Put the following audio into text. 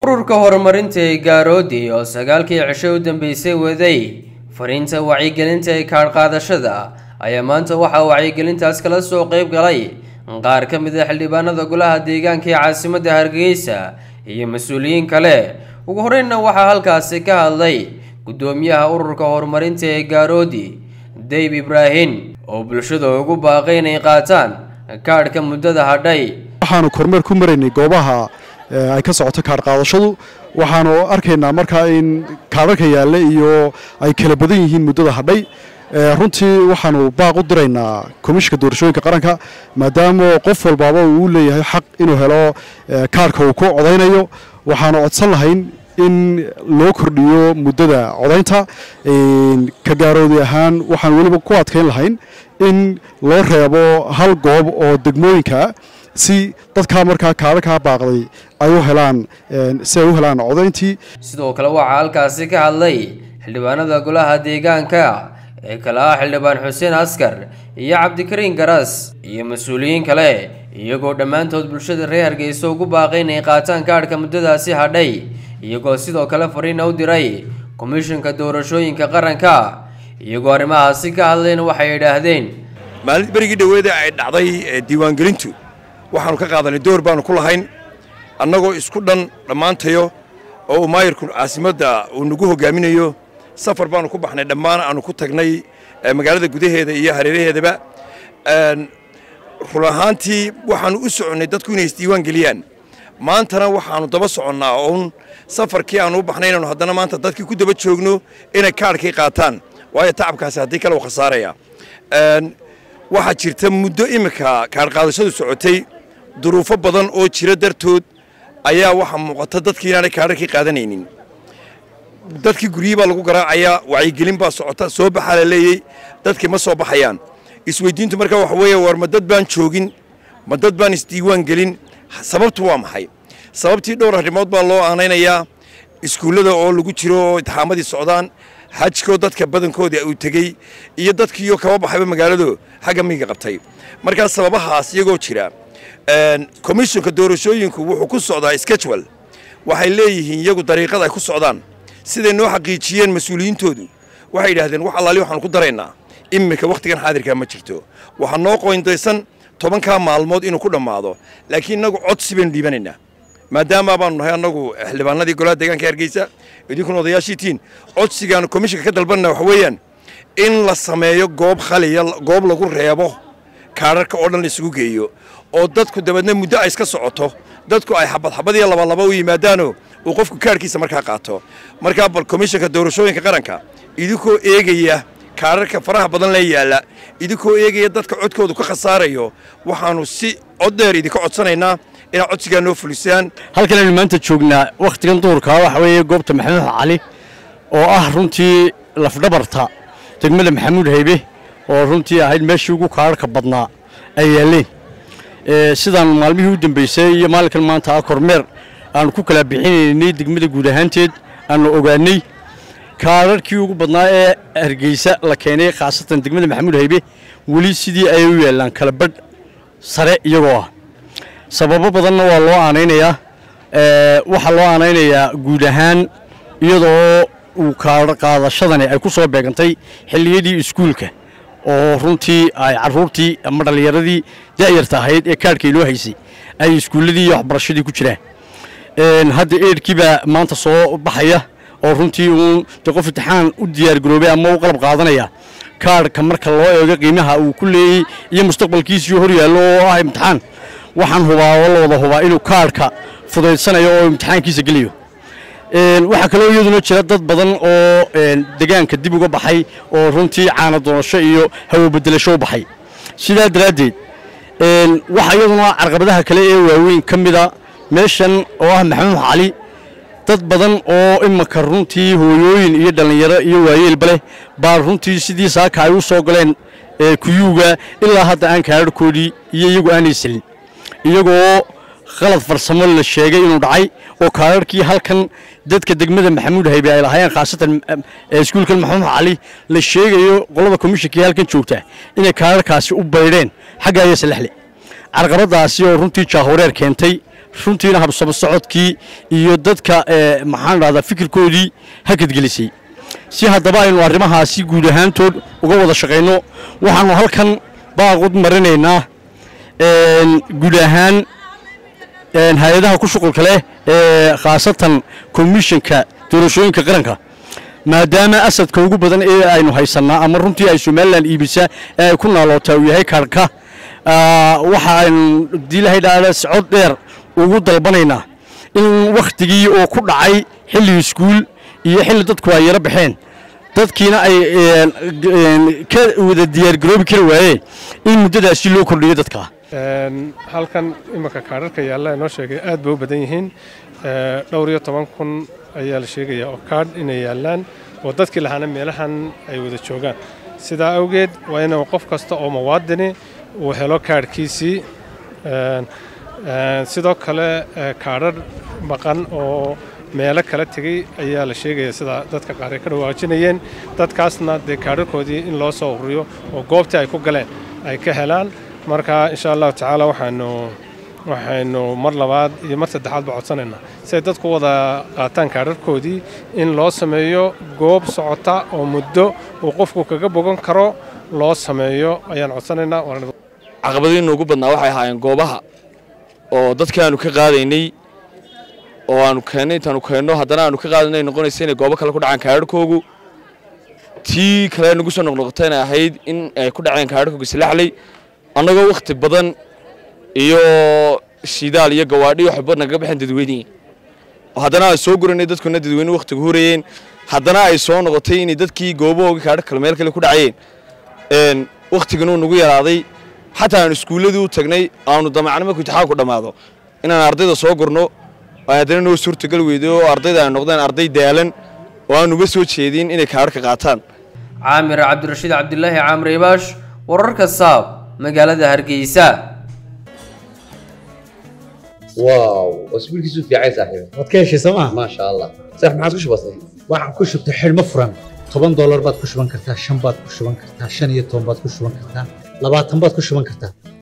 ururka horumarinta ee gaaroodi oo sagaalkii cisho u dambeysay waday fariinta wacyigelinta ee kaadhqaadashada ayaa maanta waxaa wacyigelintaas kala soo qeyb galay qaar ka mid a xildhibaanada golaha deegaanka ee caasimadda hargeysa iyo mas-uuliyiin kale ugu horeynna waxaa halkaasi ka hadlay guddoomiyaha ururka horumarinta ee gaaroodi dayb ibraahin oo bulshada ugu baaqay inay qaataan kaadhka muddada hadhay waxaanu kormeer ku maraynay goobaha ay ka socoto kaadh qaadashadu waxaanu arkaynaa markaa in kaadharka yaalla iyo ay kala badan yihiin muddada hadhay runtii waxaanu baaq u diraynaa komishinka doorashooyinka qaranka maadaama qof walbaaba uu leeyahay xaq inuu helo kaadhka uu ku codaynayo waxaanu codsan lahayn in loo kordhiyo muddada codaynta ka gaaroodi ahaan waxaan weliba ku adkayn lahayn in loo reebo hal goob oo degmooyinka si dadkaa markaa kaadhakaa baaqday ay u helaan si ay u helaan codayntii sidoo kale waxaa halkaasi ka hadlay xildhibaanada golaha deegaanka ee kale ah xildhibaan xuseen askar iyo cabdikariin garas iyo mas-uuliyiin kale iyagoo dhammaantood bulshada reer hargeysa ugu baaqay inay qaataan kaadhka muddadaasi hadhay iyagoo sidoo kale fariina u diray komishinka doorashooyinka qaranka iyagoo arrimahaasi ka hadlayna waxay idhaahdeen maalin berigii dhoweeda ay dhacday diiwaangelintu waxaanu ka qaadanay door baanu ku lahayn annagoo isku dhan dhammaantayo oo uu maayirku caasimadda uu nagu hogaaminayo safar baanu ku baxnay dhammaan aanu ku tagnay magaalada gudaheeda iyo hareeraheedaba run ahaantii waxaanu u soconnay dadku inay isdiiwaan geliyaan maantana waxaanu daba soconnaa oon safarkii aanu u baxnay inaanu haddana maanta dadkii ku daba joogno inay kaadhkii qaataan waayo tacabkaasi haddii kale uu khasaaraya waxaa jirta muddo iminka kaadhqaadashadu socotay duruufo badan oo jira dartood ayaa waxaa muuqata dadkii inaanay kaadharkii qaadanaynin dadkii guryihii baa lagu garaacayaa wacyigelin baa socota soo baxaa la leeyey dadkii ma soo baxayaan isweydiintu markaa waxa weeye war ma dad baan joogin ma dad baan isdiiwaan gelin sababtu waa maxay sababtii dhowr arrimood baa loo aanaynayaa iskuullada oo lagu jiro oo itixaamadii socdaan xajkoo dadka badankoodii uu tegey iyo dadkiioo kaba baxayba magaalado xagga miyiga qabtay markaa sababahaas iyagoo jira komishinka doorashooyinku wuxuu ku socdaa schedwal waxay leeyihiin iyagu dariiqada ay ku socdaan siday noo xaqiijiyeen mas-uuliyiintoodu waxay yidhahdeen wax allaali waxaanu ku daraynaa iminka wakhtigan xaadirkaa ma jirto waxaa noo qoyndaysan tobankaa maalmood inuu ku dhammaado laakiin innagu codsi baynu dhiibanaynaa maadaama baanu nahay annagu xildhibaanadii golaha deegaanka hargeysa idinkuna odayaashiitiin codsigaanu komishinka ka dalbanna waxa weeyaan in la sameeyo goob khaliya goob lagu reebo kaadharka oo dhan la isugu geeyo oo dadku dabeedna muddo ay iska socoto dadku ay xabad xabad iyo labalaba u yimaadaanoo uu qofku kaadhkiisa markaa qaato markaa bal komishinka doorashooyinka qaranka idinkoo eegaya kaadharka faraha badan lee yaalla idinkoo eegaya dadka codkoodu ka khasaarayo waxaannu si cod dheer idinka codsanaynaa inaad codsigaa noo fulisaan halkan aynu maanta joognaa wakhtigan duurkaa waxa weeye goobta maxamuud cali oo ah runtii lafdhabarta degmada maxamuud haybe oo runtii ahayd meeshii ugu kaadharka badnaa ay yaalleen sidaan maalmihii u dambeysay iyo maalinkan maanta ah kormeer aanu ku kala bixinaynay degmada guud ahaanteed aanu ogaanay kaadharkii ugu badnaa ee hargeysa la keenay khaasatan degmada maxamuud haybe weli sidii ay u yaallaan kala badh sare iyagoo ah sababo badanna waa loo aanaynayaa waxaa loo aanaynayaa guud ahaan iyadoo uu kaadha qaadashadani ay ku soo beegantay xilliyadii iskuulka oo runtii ay caruurtii ama dhallinyaradii da'yarta ahayd ee kaadhkay loo haysay ay iskuulladii iyo waxbarashadii ku jiraan hadda eedhkii baa maanta soo baxaya oo runtii uun de qof imtixaan u diyaargaroobay ama u qalab qaadanaya kaadhka marka loo eego qiimaha uu ku leeyey iyo mustaqbalkiisii hor yaallo oo ah imtixaan waxaan hubaa oo la wada hubaa inuu kaadhka fudaydsanayo oo imtixaankiisa gelayo waxaa kaloo iyaduna jira dad badan oo degaanka dib uga baxay oo runtii caana doonasho iyo hawobedelasho u baxay sidaa daraaddeed waxaa iyaduna carqabadaha kale ee waaweyn ka mida meeshan oo ah maxamuud cali dad badan oo imanka runtii hooyooyin iyo dhallinyaro iyo waayeelba leh baa runtii sidii saaka ay u soo galeen kuyuuga ilaa hadda aan kaadharhkoodii iyo iyagu aanay selin iyagoo qalad farsamo la sheegay inuu dhacay oo kaadharhkii halkan dadka degmada maxamuud haybe ay lahaayeen khaasatan iskuulkan maxamuud cali la sheegayo qolada komishinkii halkan joogta inay kaadharhkaasi u baydheen xagga aya salexle carqabadaasi oo runtii jaahoreer keentay runtiina habsamo socodkii iyo dadka maxaan dhahdaa fikirkoodii hakadgelisay si haddaba aynu arrimahaasi guud ahaantood uga wada shaqayno waxaanu halkan baaqud marinaynaa guud ahaan hay-adaha ku shuqulka leh ee khaasatan komishanka doorashooyinka qaranka maadaama asadka ugu badan ee aynu haysannaa ama runtii ay somalilan iibisa ee ay ku naalootaa uu yahay kaarhka waxa aynu diilahay dhaada socod dheer ugu dalbanaynaa in wakhtigii oo ku dhacay xilli iskuul iyo xilli dadku ay yaro baxeen dadkiina ay ka wada diyaargaroobi kari waayeen in muddadaasi loo kordhiyo dadka halkan imanka kaadharka yaalla inoo sheegay aad bay u badan yihiin dhowr iyo toban kun ayaa la sheegayaa oo kaadh inay yaallaan oo dadkii lahaana meelahan ay wada joogaan sidaa awgeed waa inuu qof kasta oo muwaadini uu helo kaadhkiisii sidoo kale kaadhar maqan oo meelo kala tegey ayaa la sheegaya sida dadka qaar ay ka dhawaajinayeen dadkaasna dee kaadharkoodii in loo soo ururiyo oo goobtii ay ku galeen ay ka helaan marka insha allahu tacaala waxaanu waxaynu mar labaad iyo mar saddexaadba codsanaynaa si ay dadku wada qaataan kaadharkoodii in loo sameeyo goob socota oo muddo uu qofku kaga bogan karo loo sameeyo ayaan codsanaynaa caqabadii noogu badnaa waxay ahaayeen goobaha oo dadka aanu ka qaadaynay oo aanu keennay intaanu keenno haddana aanu ka qaadanay noqonaysa inay goobo kale ku dhacaan kaadharkoogu tii kale nagu soo noqnoqotayna ahayd in ay ku dhaceen kaadharkooga silaxley annagoo wakhti badan iyo shidaal iyo gawaadhi waxba nagaga baxeen dadweynihii haddana ay soo guranay dadkuna dadweyne wakhtiga hurayeen haddana ay soo noqotay inay dadkii goobahooga kaadhar kale meel kale ku dhacayeen wakhtiganuu nagu yaraaday xataa aan iskuulladii u tagnay aanu damacno markuu intixaanku dhammaado inaan ardayda soo gurno ay haddana noo suurtagal weyday oo ardayda ay noqdeen arday daalan oo aanuba soo jeedin inay kaadharka qaataan caamir cabdirashiid cabdilaahi caamir ibaash wararka saab magaalada hargeysa واو اسبوع كيسو في عايز صاحبي waad ka heshay sooma ما شاء الله صح ما عاد كش بسيط waxaad ku shubtay xidhmo furan toban doolar baad ku shuban kartaa shan baad ku shuban kartaa shan iyo toban baad ku shuban kartaa labaatan baad ku shuban kartaa